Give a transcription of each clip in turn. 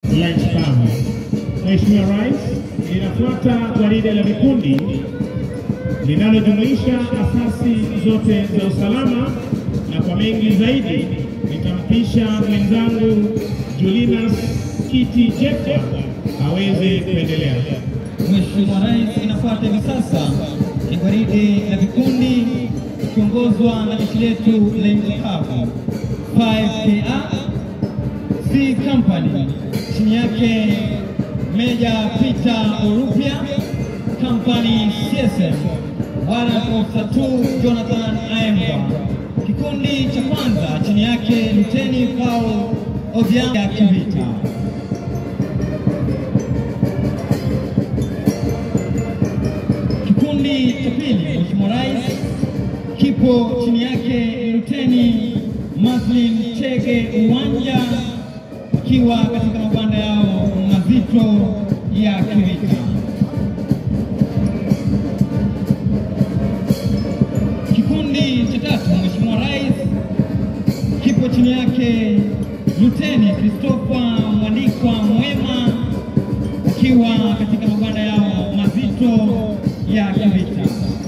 lunch cover. Mheshimiwa Rais, linafuata gwaride la vikundi linalojumuisha asasi zote za usalama, na kwa mengi zaidi nitampisha mwenzangu Julinas Kiti Jacob aweze kuendelea. Mheshimiwa Rais, inafuata hivi sasa ni gwaride la vikundi ikiongozwa na jeshi letu la nchi kavu 5KA C Company, chini yake Meja Peter Orupia, Company CSM, Warrant Officer 2 Jonathan Aemba. Kikundi cha kwanza chini yake Luteni Paul Odhiambo Kivita. Kikundi cha pili, Mheshimiwa Rais, kipo chini yake Luteni Maslin Chege Uwanja akiwa katika mabanda yao mazito ya kivita. Kikundi cha tatu, Mheshimiwa Rais, kipo chini yake Luteni Christopher Mwandikwa Mwema akiwa katika mabanda yao mazito ya kivita.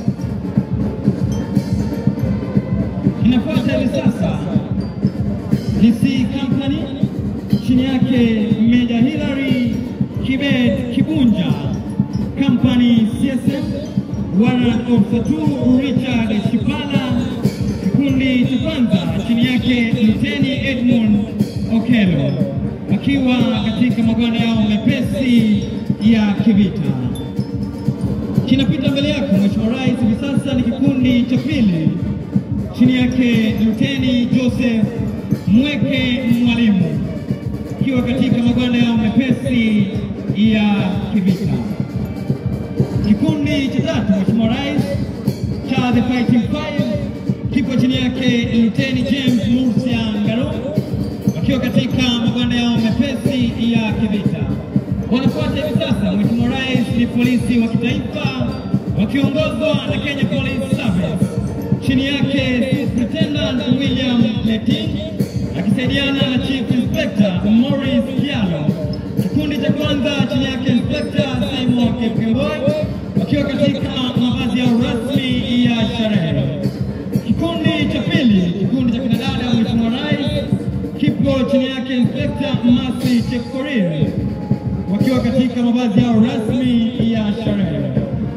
Inafuata hivi sasa ni C Company chini yake Meja Hilary Kibet Kibunja, Company CSM, Warrant Officer 2 Richard Shipala. Kikundi cha kwanza chini yake Luteni Edmund Okelo akiwa katika magwanda yao mepesi ya kivita. Kinapita mbele yako Mheshimiwa Rais, hivi sasa ni kikundi cha pili chini yake Luteni Joseph Mweke Mwalimu akiwa katika magwanda yao mepesi ya kivita. Kikundi cha tatu Mheshimiwa Rais cha The Fighting Five kipo chini yake Luteni James Murcia Ngaro wakiwa katika magwanda yao mepesi ya kivita. Wanafuata hivi sasa Mheshimiwa Rais ni polisi wa kitaifa wakiongozwa na Kenya Police Service chini yake Superintendent William Leting akisaidiana na Chief Inspector Morris Kialo. Kikundi cha kwanza chini yake Inspector Simon Kipkemboi wakiwa katika mavazi yao rasmi ya sherehe. Kikundi cha pili, kikundi cha kinadada, Mheshimiwa Rais, kipo chini yake Inspector Masi Chepkorir wakiwa katika mavazi yao rasmi ya sherehe.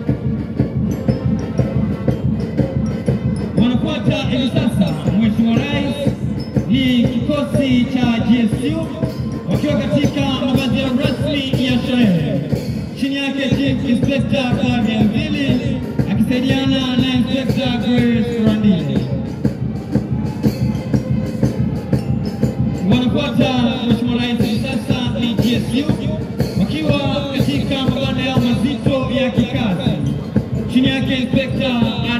Wanafuata hivi sasa, Mheshimiwa Rais, ni kikosi cha GSU wakiwa katika mavazi yao rasmi ya sherehe. Chini yake Chief Inspector Flavia Mvili akisaidiana na Inspector Grace Randile. Wanafuata Mheshimiwa Rais hivi sasa ni GSU wakiwa katika mabanda yao mazito ya kikazi. Chini yake Inspector